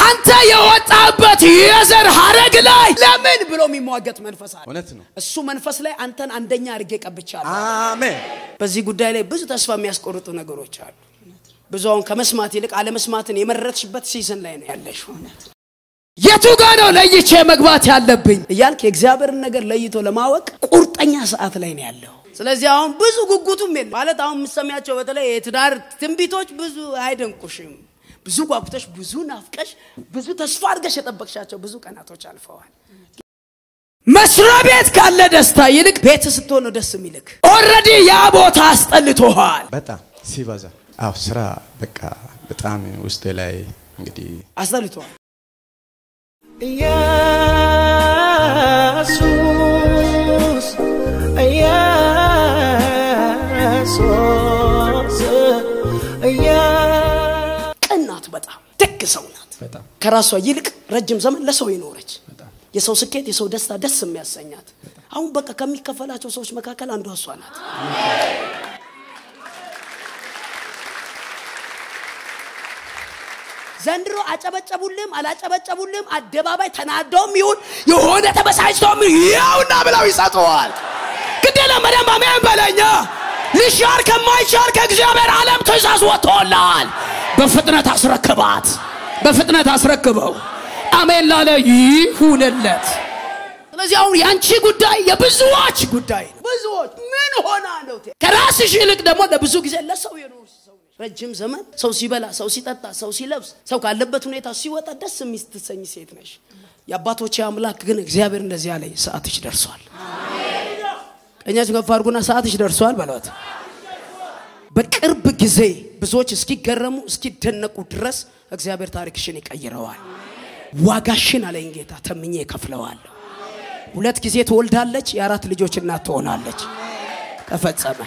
አንተ የወጣበት የዘር ሀረግ ላይ ለምን ብሎ የሚሟገት መንፈስ አለ። እውነት ነው። እሱ መንፈስ ላይ አንተን አንደኛ አድርጌ ቀብቻለሁ። አሜን። በዚህ ጉዳይ ላይ ብዙ ተስፋ የሚያስቆርጡ ነገሮች አሉ። ብዙ አሁን ከመስማት ይልቅ አለመስማትን የመረጥሽበት ሲዝን ላይ ነው ያለሽው። የቱ ጋ ነው ለይቼ መግባት ያለብኝ እያልክ የእግዚአብሔርን ነገር ለይቶ ለማወቅ ቁርጠኛ ሰዓት ላይ ነው ያለው። ስለዚህ አሁን ብዙ ጉጉቱም የለም ማለት አሁን የምትሰሚያቸው በተለይ የትዳር ትንቢቶች ብዙ አይደንቁሽም። ብዙ ጓጉተሽ፣ ብዙ ናፍቀሽ፣ ብዙ ተስፋ አድርገሽ የጠበቅሻቸው ብዙ ቀናቶች አልፈዋል። መስሪያ ቤት ካለ ደስታ ይልቅ ቤት ስትሆን ነው ደስ የሚልክ። ኦልሬዲ ያ ቦታ አስጠልቶሃል። በጣም ሲበዛ አዎ፣ ስራ በቃ በጣም ውስጤ ላይ እንግዲህ አስጠልቶሃል። ኢየሱስ ኢየሱስ ቅን ናት፣ በጣም ደግ ሰው ናት። በጣም ከራሷ ይልቅ ረጅም ዘመን ለሰው የኖረች የሰው ስኬት፣ የሰው ደስታ ደስ የሚያሰኛት አሁን በቃ ከሚከፈላቸው ሰዎች መካከል አንዷ እሷ ናት። ዘንድሮ አጨበጨቡልም አላጨበጨቡልም አደባባይ ተናደውም ይሁን የሆነ ተበሳጭተውም ይኸውና ብለው ይሰጠዋል። ግዴለ መደም አሜን በለኛ ሊሻር ከማይቻል ከእግዚአብሔር ዓለም ትእዛዝ ወጥቶላል። በፍጥነት አስረክባት፣ በፍጥነት አስረክበው። አሜን ላለ ይሁንለት። ስለዚህ አሁን የአንቺ ጉዳይ የብዙዎች ጉዳይ ነው። ብዙዎች ምን ሆና ነው? ከራስሽ ይልቅ ደግሞ ለብዙ ጊዜ ለሰው የኖርሽ ሰው ነሽ። ረጅም ዘመን ሰው ሲበላ፣ ሰው ሲጠጣ፣ ሰው ሲለብስ፣ ሰው ካለበት ሁኔታ ሲወጣ ደስ የሚስትሰኝ ሴት ነሽ። የአባቶቼ አምላክ ግን እግዚአብሔር እንደዚህ ያለኝ ሰዓትሽ ደርሷል። ቀኛችሁ ከፍ አድርጉና ሰዓትሽ ደርሷል በሏት። በቅርብ ጊዜ ብዙዎች እስኪገረሙ እስኪደነቁ ድረስ እግዚአብሔር ታሪክሽን ይቀይረዋል። ዋጋሽን አለኝ ጌታ ተምኜ እከፍለዋለሁ። ሁለት ጊዜ ትወልዳለች፣ የአራት ልጆች እናት ትሆናለች። ተፈጸመ።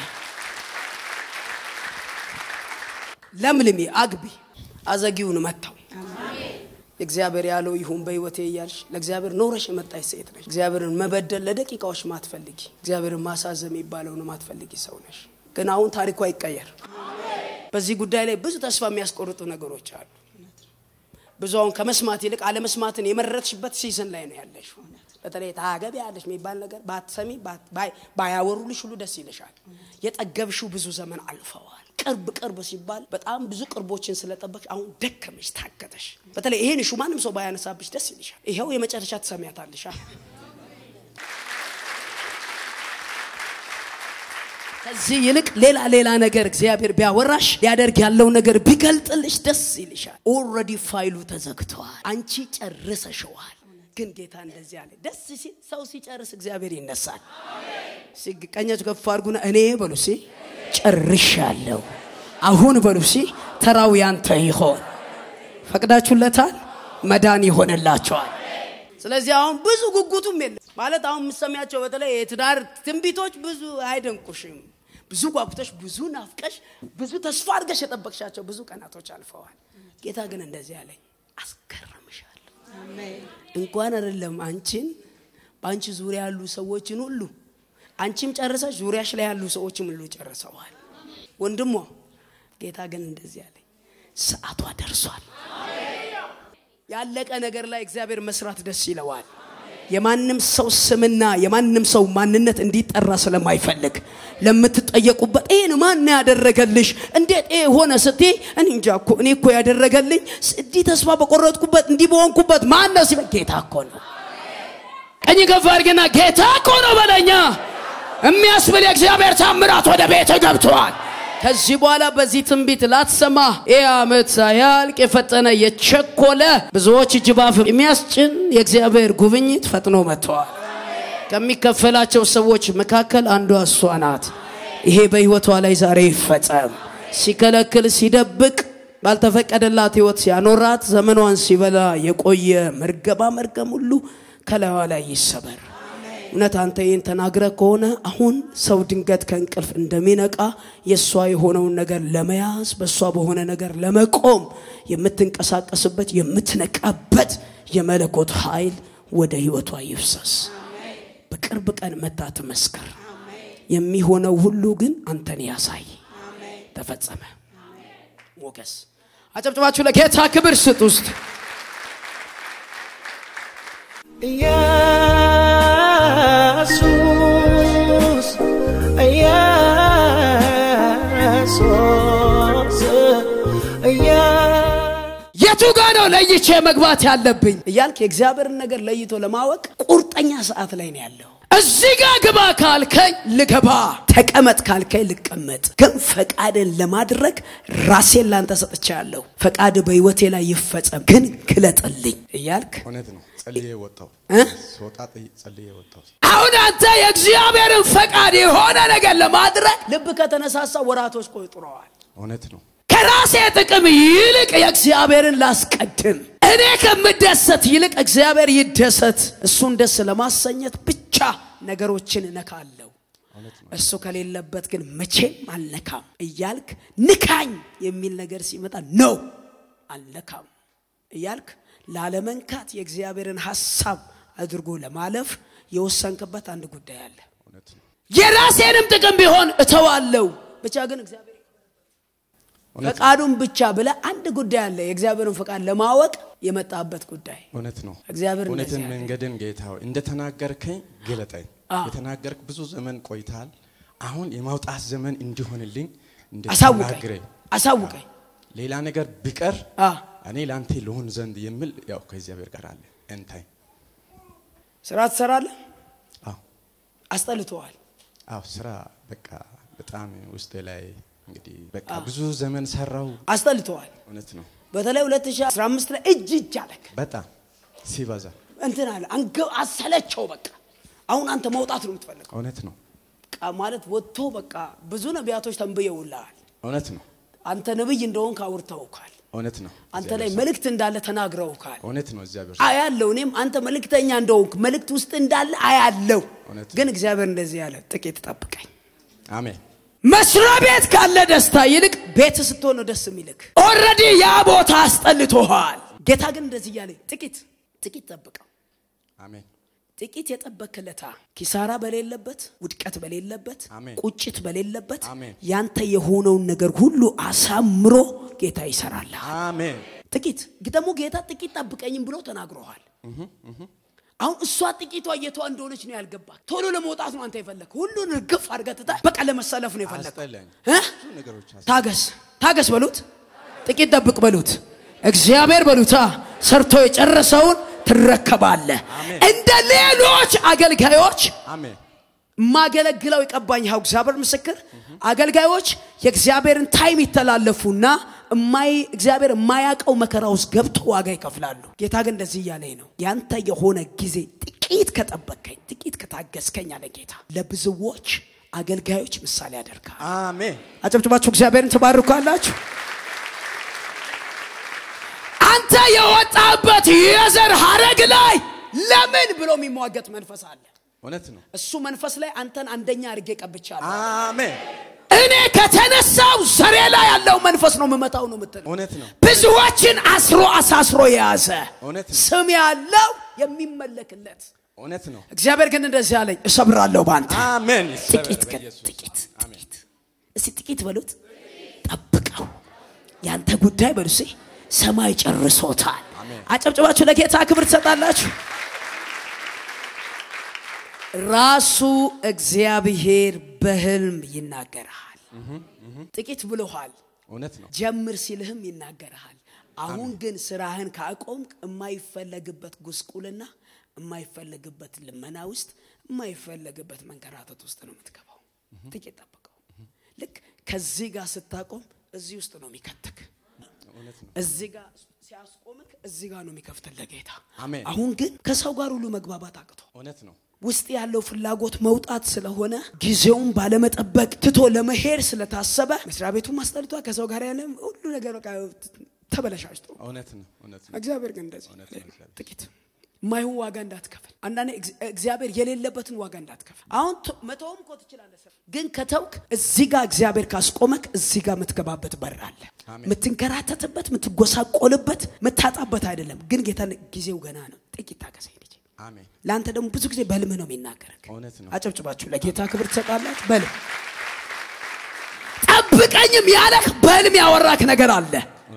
ለምልሚ፣ አግቢ፣ አዘጊውን መታው። እግዚአብሔር ያለው ይሁን በህይወቴ እያልሽ ለእግዚአብሔር ኖረሽ የመጣች ሴት ነሽ። እግዚአብሔርን መበደል ለደቂቃዎች ማትፈልጊ፣ እግዚአብሔርን ማሳዘም የሚባለውን ማትፈልጊ ሰው ነሽ። ግን አሁን ታሪኳ ይቀየር። በዚህ ጉዳይ ላይ ብዙ ተስፋ የሚያስቆርጡ ነገሮች አሉ። ብዙ አሁን ከመስማት ይልቅ አለመስማትን የመረጥሽበት ሲዝን ላይ ነው ያለሽው። በተለይ ታገቢ ያለሽ የሚባል ነገር ባትሰሚ ባይ- ባያወሩልሽ ሁሉ ደስ ይልሻል። የጠገብሽው ብዙ ዘመን አልፈዋል። ቅርብ ቅርብ ሲባል በጣም ብዙ ቅርቦችን ስለጠበቅሽ አሁን ደከመሽ፣ ታገተሽ። በተለይ ይሄን ሹ ማንም ሰው ባያነሳብሽ ደስ ይልሻል። ይኸው የመጨረሻ ትሰሚያታለሽ። አ? ከዚህ ይልቅ ሌላ ሌላ ነገር እግዚአብሔር ቢያወራሽ ሊያደርግ ያለው ነገር ቢገልጥልሽ ደስ ይልሻል። ኦልሬዲ ፋይሉ ተዘግተዋል። አንቺ ጨርሰሸዋል። ግን ጌታ እንደዚህ አለ። ደስ ሲል ሰው ሲጨርስ እግዚአብሔር ይነሳል። እስኪ ቀኛችሁ ከፍ አድርጉና እኔ በሉ ሲ ጨርሻለሁ። አሁን በሉ ሲ ተራው ያንተ ይሆን። ፈቅዳችሁለታል፣ መዳን ይሆንላቸዋል። ስለዚህ አሁን ብዙ ጉጉቱም የለም ማለት አሁን የምትሰሚያቸው በተለይ የትዳር ትንቢቶች ብዙ አይደንቁሽም። ብዙ ጓጉተሽ፣ ብዙ ናፍቀሽ፣ ብዙ ተስፋ አድርገሽ የጠበቅሻቸው ብዙ ቀናቶች አልፈዋል። ጌታ ግን እንደዚህ አለኝ፣ አስገርምሻለሁ። እንኳን አይደለም አንቺን በአንቺ ዙሪያ ያሉ ሰዎችን ሁሉ አንቺም ጨርሰሽ ዙሪያሽ ላይ ያሉ ሰዎችም ሁሉ ጨርሰዋል። ወንድሟ ጌታ ግን እንደዚህ አለኝ፣ ሰዓቷ ደርሷል። ያለቀ ነገር ላይ እግዚአብሔር መስራት ደስ ይለዋል። የማንም ሰው ስምና የማንም ሰው ማንነት እንዲጠራ ስለማይፈልግ ለምትጠየቁበት ይህን ማን ያደረገልሽ እንዴት ይሄ ሆነ ስትይ እኔ እንጃ እኮ እኔ እኮ ያደረገልኝ እንዲህ ተስፋ በቆረጥኩበት እንዲህ በሆንኩበት ማን ነው ሲበል ጌታ እኮ ነው። ቀኝ ከፍ አድርግና ጌታ እኮ ነው በለኛ የሚያስብል የእግዚአብሔር ታምራት ወደ ቤት ገብተዋል። ከዚህ በኋላ በዚህ ትንቢት ላትሰማ ይህ ዓመት ሳያልቅ የፈጠነ የቸኮለ ብዙዎች እጅ ባፍ የሚያስጭን የእግዚአብሔር ጉብኝት ፈጥኖ መጥተዋል። ከሚከፈላቸው ሰዎች መካከል አንዷ እሷ ናት። ይሄ በሕይወቷ ላይ ዛሬ ይፈጸም። ሲከለክል ሲደብቅ ባልተፈቀደላት ሕይወት ሲያኖራት ዘመኗን ሲበላ የቆየ መርገባ መርገም ሁሉ ከላይዋ ላይ ይሰበር። እውነት አንተ ይህን ተናግረ ከሆነ አሁን ሰው ድንገት ከእንቅልፍ እንደሚነቃ የእሷ የሆነውን ነገር ለመያዝ በእሷ በሆነ ነገር ለመቆም የምትንቀሳቀስበት የምትነቃበት የመለኮት ኃይል ወደ ህይወቷ ይፍሰስ። በቅርብ ቀን መታ ትመስክር። የሚሆነው ሁሉ ግን አንተን ያሳይ። ተፈጸመ። ሞገስ አጨብጭባችሁ ለጌታ ክብር ስጥ ውስጥ ኢየሱስ ኢየሱስ የቱ ጋ ነው ለይቼ መግባት ያለብኝ እያልክ የእግዚአብሔርን ነገር ለይቶ ለማወቅ ቁርጠኛ ሰዓት ላይ ነው ያለው እዚህ ጋ ግባ ካልከኝ ልገባ ተቀመጥ ካልከኝ ልቀመጥ ግን ፈቃድን ለማድረግ ራሴን ላንተ ሰጥቻለሁ ፈቃድ በህይወቴ ላይ ይፈጸም ግን ግለጥልኝ እያልክ እውነት ነው። ጸልዬ ወጣው እ? ስወጣ ጠይ- ጸልዬ ወጣው። አሁን አንተ የእግዚአብሔርን ፈቃድ የሆነ ነገር ለማድረግ ልብ ከተነሳሳ ወራቶች ቆጥረዋል እውነት ነው። ከራሴ ጥቅም ይልቅ የእግዚአብሔርን ላስቀድም እኔ ከምደሰት ይልቅ እግዚአብሔር ይደሰት እሱን ደስ ለማሰኘት ብቻ ነገሮችን እነካለሁ እሱ ከሌለበት ግን መቼም አልነካም እያልክ ንካኝ የሚል ነገር ሲመጣ ነው አልነካም እያልክ ላለመንካት የእግዚአብሔርን ሐሳብ አድርጎ ለማለፍ የወሰንክበት አንድ ጉዳይ አለ እውነት ነው። የራሴንም ጥቅም ቢሆን እተዋለሁ ብቻ ግን እግዚአብሔር እውነት ፈቃዱን ብቻ ብለ አንድ ጉዳይ አለ የእግዚአብሔርን ፈቃድ ለማወቅ የመጣበት ጉዳይ እውነት ነው። እግዚአብሔር እውነትን እንደዚህ አለ። መንገድን ጌታ ሆይ እንደተናገርከኝ ግለጠኝ። አዎ። የተናገርክ ብዙ ዘመን ቆይታል። አሁን የማውጣት ዘመን እንዲሆንልኝ አሳውቀኝ እንድትናገረኝ አሳውቀኝ ሌላ ነገር ቢቀር አ እኔ ለአንተ ልሆን ዘንድ የሚል ያው ከእግዚአብሔር ጋር አለ እንታይ ስራ ትሰራለህ አዎ አስጠልተዋል አዎ ስራ በቃ በጣም ውስጤ ላይ እንግዲህ በቃ ብዙ ዘመን ሰራው። አስጠልተዋል እውነት ነው። በተለይ 2015 ላይ እጅ እጅ አለክ በጣም ሲበዛ እንትን አለ አንገ አሰለቸው በቃ አሁን አንተ መውጣት ነው የምትፈልገው እውነት ነው። በቃ ማለት ወጥቶ በቃ ብዙ ነቢያቶች ተንብየውልሃል እውነት ነው። አንተ ነብይ እንደሆንክ አውርተውካል እውነት ነው። አንተ ላይ እግዚአብሔር መልእክት እንዳለ ተናግረውካል እውነት ነው። እግዚአብሔር አያለው እኔም አንተ መልእክተኛ እንደሆንክ መልእክት ውስጥ እንዳለ አያለው እውነት ነው። ግን እግዚአብሔር እንደዚህ ያለ ጥቂት ጠብቀኝ አሜን። መስሪያ ቤት ካለ ደስታ ይልቅ ቤት ስትሆን ነው ደስ የሚልክ ኦልሬዲ ያ ቦታ አስጠልቶሃል ጌታ ግን እንደዚህ እያለ ጥቂት ጥቂት ጠብቀው አሜን። ጥቂት የጠበክለታ ኪሳራ በሌለበት ውድቀት በሌለበት አሜን። ቁጭት በሌለበት አሜን። ያንተ የሆነውን ነገር ሁሉ አሳምሮ ጌታ ይሰራልሃል አሜን። ጥቂት ደግሞ ጌታ ጥቂት ጠብቀኝም ብሎ ተናግሮሃል አሁን እሷ ጥቂቷ የቷ እንደሆነች ነው ያልገባ ቶሎ ለመውጣት ነው አንተ የፈለግ ሁሉን እርግፍ አድርገህ ትተህ በቃ ለመሰለፍ ነው የፈለግ አስጠላኝ። እ? ብዙ ነገሮች አስ- ታገስ ታገስ በሉት ጥቂት ጠብቅ በሉት እግዚአብሔር በሉታ ሰርቶ የጨረሰውን ትረከባለህ አሜን። እንደ ሌሎች አገልጋዮች አሜን። የማገለግለው የቀባኝ ያው እግዚአብሔር ምስክር አገልጋዮች የእግዚአብሔርን ታይም ይተላለፉና እማይ እግዚአብሔር የማያውቀው መከራ ውስጥ ገብቶ ዋጋ ይከፍላሉ ጌታ ግን እንደዚህ እያለኝ ነው ያንተ የሆነ ጊዜ ጥቂት ከጠበቅከኝ ጥቂት ከታገስከኝ አለ ጌታ ለብዙዎች አገልጋዮች ምሳሌ ያደርጋል አሜን። አጨብጭባችሁ እግዚአብሔርን ትባርካላችሁ አንተ የወጣበት የዘር ሀረግ ላይ ለምን ብሎ የሚሟገት መንፈስ አለ እውነት ነው። እሱ መንፈስ ላይ አንተን አንደኛ አድርጌ ቀብቻለሁ አሜን። እኔ ከተነሳው ዘሬ ላይ ያለው መንፈስ ነው የምመታው ነው ምትል እውነት ነው። ብዙዎችን አስሮ አሳስሮ የያዘ እውነት ነው። ስም ያለው የሚመለክለት እውነት ነው። እግዚአብሔር ግን እንደዚህ አለኝ እሰብራለሁ በአንተ አሜን። ጥቂት ግን ጥቂት ጥቂት እስቲ ጥቂት በሉት ጠብቀው ያንተ ጉዳይ በሉ እስኪ ሰማይ ጨርሶታል አሜን። አጨብጭባችሁ ለጌታ ክብር ትሰጣላችሁ ራሱ እግዚአብሔር በህልም ይናገርሃል ጥቂት ብሎሃል እውነት ነው። ጀምር ሲልህም ይናገርሃል አሁን ግን ስራህን ካቆምክ የማይፈለግበት ጉስቁልና የማይፈለግበት ልመና ውስጥ የማይፈለግበት መንከራተት ውስጥ ነው የምትገባው ጥቂት ጠብቀው ልክ ከዚህ ጋር ስታቆም እዚህ ውስጥ ነው የሚከትክ እዚህ ጋር ሲያስቆምክ እዚህ ጋር ነው የሚከፍትልህ ጌታ አሜን። አሁን ግን ከሰው ጋር ሁሉ መግባባት አቅቶ እውነት ነው። ውስጥ ያለው ፍላጎት መውጣት ስለሆነ ጊዜውን ባለመጠበቅ ትቶ ለመሄድ ስለታሰበ መስሪያ ቤቱን ማስጠልቷ ከሰው ጋር ያለ ሁሉ ነገር በቃ ተበለሻሽቶ እውነት ነው። እውነት ነው። እግዚአብሔር ግን እንደዚህ እውነት ነው እግዚአብሔር። ጥቂት ማይሆን ዋጋ እንዳትከፍል አንዳንዴ እግዚ- እግዚአብሔር የሌለበትን ዋጋ እንዳትከፍል አሁን ቶ- መተውም እኮ ትችላለህ ስራ ግን ከተውክ እዚህ ጋር እግዚአብሔር ካስቆመክ እዚህ ጋር የምትገባበት በር አለ አሜን። የምትንከራተትበት የምትጎሳቆልበት የምታጣበት አይደለም ግን ጌታ ጊዜው ገና ነው ጥቂት ታገሰኝ ልጅ አሜን። ለአንተ ደግሞ ብዙ ጊዜ በህልምህ ነው የሚናገርክ እውነት ነው። አጨብጭባችሁ ለጌታ ክብር ትሰጣላችሁ በህልም ጠብቀኝም ያለህ በህልም ያወራክ ነገር አለ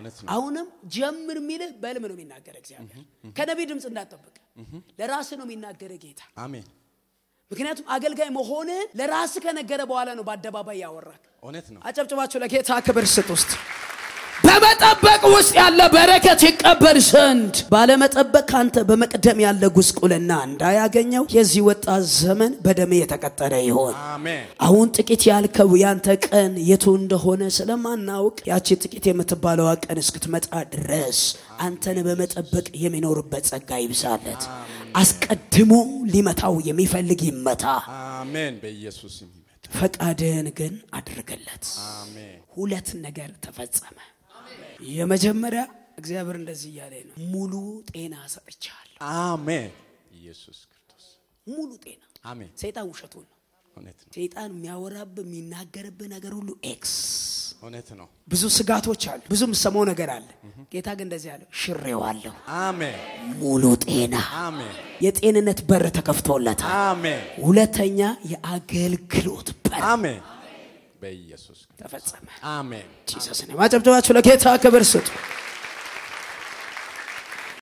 እውነት ነው። አሁንም ጀምር የሚልህ በህልም ነው የሚናገር እግዚአብሔር። ከነቢይ ድምፅ እንዳትጠብቅ ለራስህ ነው የሚናገር ጌታ። አሜን። ምክንያቱም አገልጋይ መሆንህን ለራስህ ከነገረ በኋላ ነው በአደባባይ ያወራክ። እውነት ነው። አጨብጭባችሁ ለጌታ ክብር ስጥ። ውስጥ በመጠበቅ ውስጥ ያለ በረከት ይቀበል ዘንድ ባለመጠበቅ ካንተ በመቅደም ያለ ጉስቁልና እንዳያገኘው የዚህ ወጣት ዘመን በደሜ የተቀጠረ ይሆን። አሜን። አሁን ጥቂት ያልከው ያንተ ቀን የቱ እንደሆነ ስለማናውቅ ያቺ ጥቂት የምትባለዋ ቀን እስክትመጣ ድረስ አንተን በመጠበቅ የሚኖርበት ጸጋ ይብዛለት። አስቀድሞ ሊመታው የሚፈልግ ይመታ፣ አሜን። በኢየሱስ ስም ይመጣ። ፈቃድህን ግን አድርግለት። አሜን። ሁለት ነገር ተፈጸመ። የመጀመሪያ እግዚአብሔር እንደዚህ እያለ ነው፣ ሙሉ ጤና ሰጥቻለሁ። አሜን። ኢየሱስ ክርስቶስ ሙሉ ጤና። አሜን። ሰይጣን ውሸቱን ነው። እውነት ነው። ሰይጣን የሚያወራብህ የሚናገርብህ ነገር ሁሉ ኤክስ እውነት ነው። ብዙ ስጋቶች አሉ፣ ብዙ የምሰማው ነገር አለ። ጌታ ግን እንደዚህ አለ፣ ሽሬዋለሁ። አሜን። ሙሉ ጤና፣ አሜን። የጤንነት በር ተከፍቶለታል። አሜን። ሁለተኛ የአገልግሎት በር አሜን። በኢየሱስ ክርስቶስ ተፈጸመ። አሜን። ጂሰስ ማጨብጨባችሁ ለጌታ ክብር ስጡ።